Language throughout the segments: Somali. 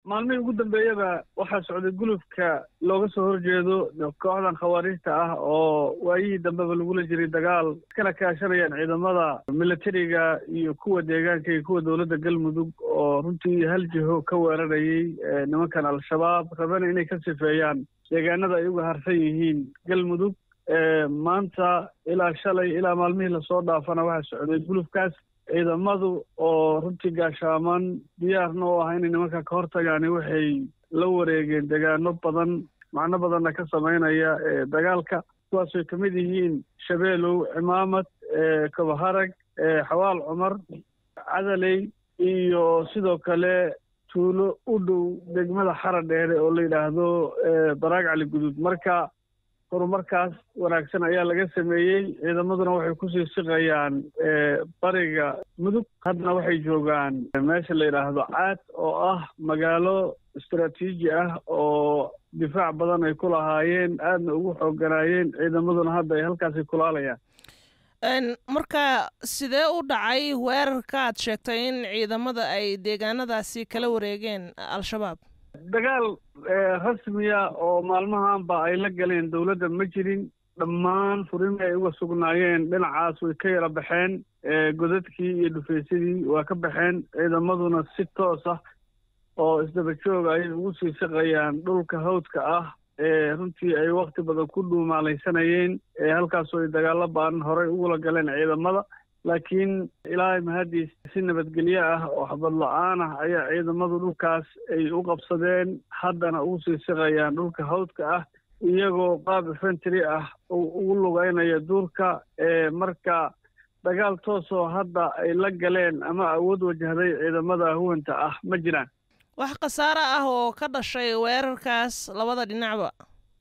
maalmihii ugu dambeeyaba waxaa socday gulufka looga soo horjeedo kooxdan khawaariijta ah oo waayihii dambeba lagula jiray dagaal iskana kaashanayaan ciidamada militariga iyo kuwa deegaanka iyo kuwa dowladda galmudug oo runtii hal jiho ka weerarayay nimankan al-shabaab rabana inay ka sifeeyaan deegaanada ay uga harsan yihiin galmudug maanta ilaa shalay ilaa maalmihii lasoo dhaafana waxaa socday gulufkaas ciidamadu oo runtii gaashaaman diyaarna u ah inay nimanka ka hortagaani waxay la wareegeen degaano badan macno badanna ka samaynaya dagaalka kuwaasay ka mid yihiin shabeelow cimaamad kabaharag xawaal cumar cadaley iyo sidoo kale tuulo u dhow degmada xara dheere oo la yidhaahdo baraag cali guduud marka horumarkaas wanaagsan ayaa laga sameeyey ciidamaduna waxay kusii siqayaan bariga mudug haddana waxay joogaan meesha la yidhaahdo caad oo ah magaalo istaraatiiji ah oo difaac badan ay ku lahaayeen aadna ugu xoogganaayeen ciidamaduna hadda ay halkaasi kulaalayaan marka sidee u dhacay weerarka aad sheegtay in ciidamada ay deegaanadaasi kala wareegeen al-shabaab dagaal rasmiya oo maalmahanba ay la galeen dowladda ma jirin dhammaan furimii ay uga sugnaayeen dhinacaas way ka yara baxeen godadkii iyo dhufaysadii waa ka baxeen ciidamaduna si toos ah oo isdaba jooga ayay ugu sii siqayaan dhulka hawdka ah ee runtii ay wakti badan ku dhuumaalaysanayeen halkaasoo ay dagaalo baanan horey ugula galeen ciidamada laakiin ilaahay mahadiis si nabadgelyo ah oo xabad la-aan ah ayaa ciidamadu dhulkaas ay u qabsadeen haddana ugu sii siqayaan dhulka hawdka ah iyagoo qaab infentry ah ugu lugeynaya duurka marka dagaal toosoo hadda ay la galeen ama awood wajahday ciidamada huwanta ah ma jiraan wax khasaare ah oo ka dhashay weerarkaas labada dhinacba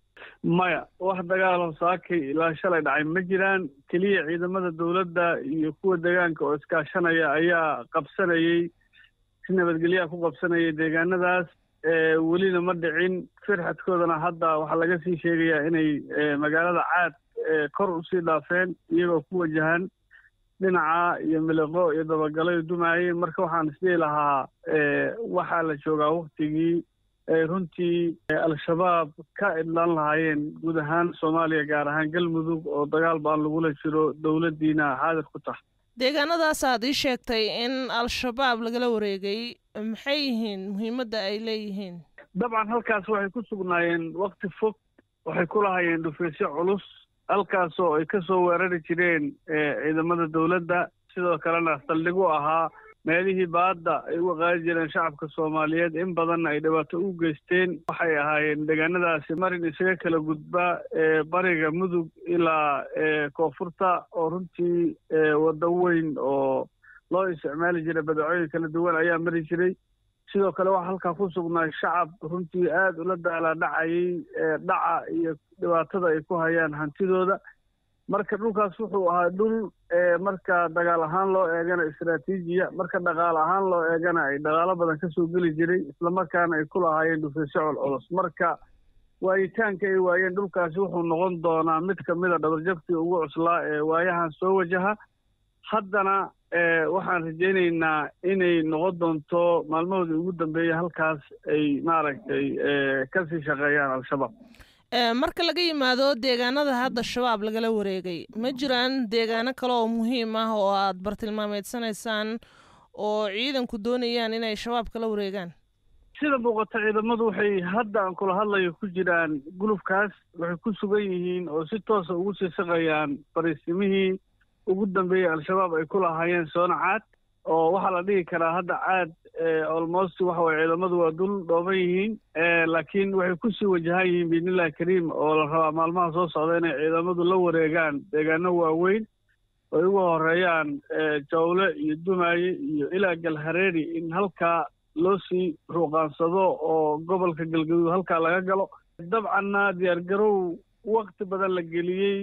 maya wax dagaalo saakay ilaa shalay dhacay ma jiraan keliya ciidamada dowladda iyo kuwa deegaanka oo iskaashanaya ayaa qabsanayey si nabadgelyaha ku qabsanayay deegaanadaas welina ma dhicin firxadkoodana hadda waxaa laga sii sheegayaa inay magaalada caad kor usii dhaafeen iyagoo ku wajahan dhinaca iyo miliqo iyo dabagalo dumaayeen marka waxaan isdhihi lahaa waxaa la joogaa waktigii ay runtii al-shabaab ka idlaan lahaayeen guud ahaan soomaaliya gaar ahaan galmudug oo dagaal baan lagula jiro dowladdiina xaadir ku tahay deegaanadaas aad ii sheegtay in al-shabaab lagala wareegay maxay yihiin muhiimadda ay leeyihiin dabcan halkaas waxay ku sugnaayeen wakti fog waxay ku lahaayeen dhufaysyo culus halkaasoo ay ka soo weerari jireen ciidamada dowladda sidoo kalena saldhig u ahaa meelihii baadda ay uga qaadi jireen shacabka soomaaliyeed in badanna ay dhibaato u geysteen waxay ahaayeen deegaanadaasi marin isaga kala gudba bariga mudug ilaa koonfurta oo runtii waddo weyn oo loo isticmaali jiray badacooyin kala duwan ayaa mari jiray sidoo kale waxaa halkaa ku sugnaay shacab runtii aada ula daalaa dhacayay dhaca iyo dhibaatada ay ku hayaan hantidooda marka dhulkaas wuxuu ahaa dhul marka dagaal ahaan loo eegana istraatiijiya marka dhaqaal ahaan loo eegana ay dhaqaalo badan kasoo geli jiray islamarkaana ay ku lahaayeen dhufaysyo colculus marka waayitaanka ay waayeen dhulkaasi wuxuu noqon doonaa mid kamida dhabarjabkii ugu cuslaa ee waayahan soo wajaha haddana waxaan rajaynaynaa inay noqon doonto maalmahoodii ugu dambeeya halkaas ay maaragtay kasii shaqeeyaan al-shabaab marka laga yimaado deegaanada hadda shabaab lagala wareegay ma jiraan deegaano kale oo muhiim ah oo aad bartilmaameedsanaysaan oo ciidanku doonayaan inay shabaab kala wareegaan sida muuqata ciidamadu waxay hadda aan kula hadlayo ku jiraan gulufkaas waxay ku sugan yihiin oo si toosa ugu sii saqayaan fariisimihii ugu dambeeyey al-shabaab ay ku lahaayeen soona caad oo waxaa la dhihi karaa hadda caad almost waxa waye ciidamadu waa dul dhooban yihiin laakiin waxay kusii wajahan yihiin biidnillahi kariim oo la rabaa maalmaha soo socda inay ciidamadu la wareegaan deegaano waaweyn ay uga horeeyaan jawle iyo dumaaye iyo ilaa galhareeri in halkaa loo sii ruuqaansado oo gobolka galgaduud halkaa laga galo dabcanna diyaargarow wakti badan la geliyey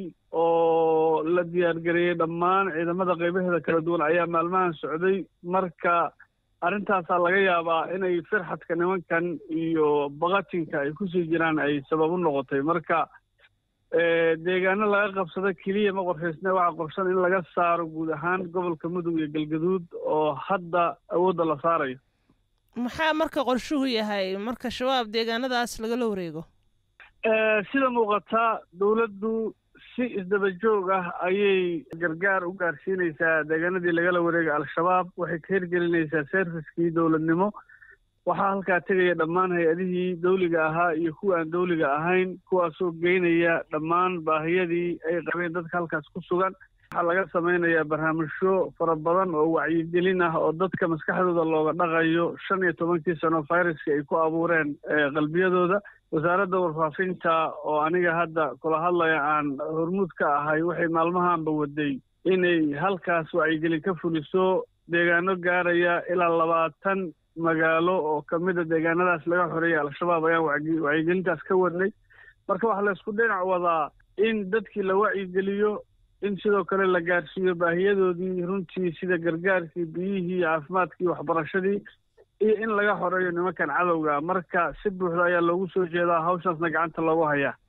oo la diyaargareeyey dhammaan ciidamada qaybaheeda kala duwan ayaa maalmahan socday marka arrintaasaa laga yaabaa inay firxadka nimankan iyo bakatinka ay kusii jiraan ay sabab u noqotay marka deegaano laga qabsado keliya ma qorshaysne waxaa qorshan in laga saaro guud ahaan gobolka mudug iyo galgaduud oo hadda awoodda la saarayo maxaa marka qorshuhu yahay marka shabaab deegaanadaas lagala wareego sida muuqataa dowladdu si isdaba joog ah ayay gargaar u gaarsiinaysaa deegaanadii lagala wareegay al-shabaab waxay ka hirgelinaysaa serviskii dowladnimo waxaa halkaa tegaya dhammaan hay-adihii dawliga ahaa iyo kuwa aan dawliga ahayn kuwaasoo geynaya dhammaan baahiyadii ay qabeen dadka halkaas ku sugan waxaa laga samaynayaa barnaamijyo fara badan oo wacyigelin ah oo dadka maskaxdooda looga dhaqayo shan iyo tobankii sano viruska ay ku abuureen qalbiyadooda wasaaradda warfaafinta oo aniga hadda kula hadlaya aan hormuud ka ahay waxay maalmahaanba waday inay halkaas wacyigelin ka fuliso deegaano gaaraya ilaa labaatan magaalo oo kamida deegaanadaas laga xoreeyay al-shabaab ayaan wacyigelintaas ka wadnay marka waxaa laysku dhinac wadaa in dadkii la wacyigeliyo in sidoo kale la gaarsiiyo baahiyadoodii runtii sida gargaarkii biyihii caafimaadkii waxbarashadii iyo in laga xoreeyo nimankan cadowga marka si buuxda ayaa loogu soo jeedaa hawshaasna gacanta loogu hayaa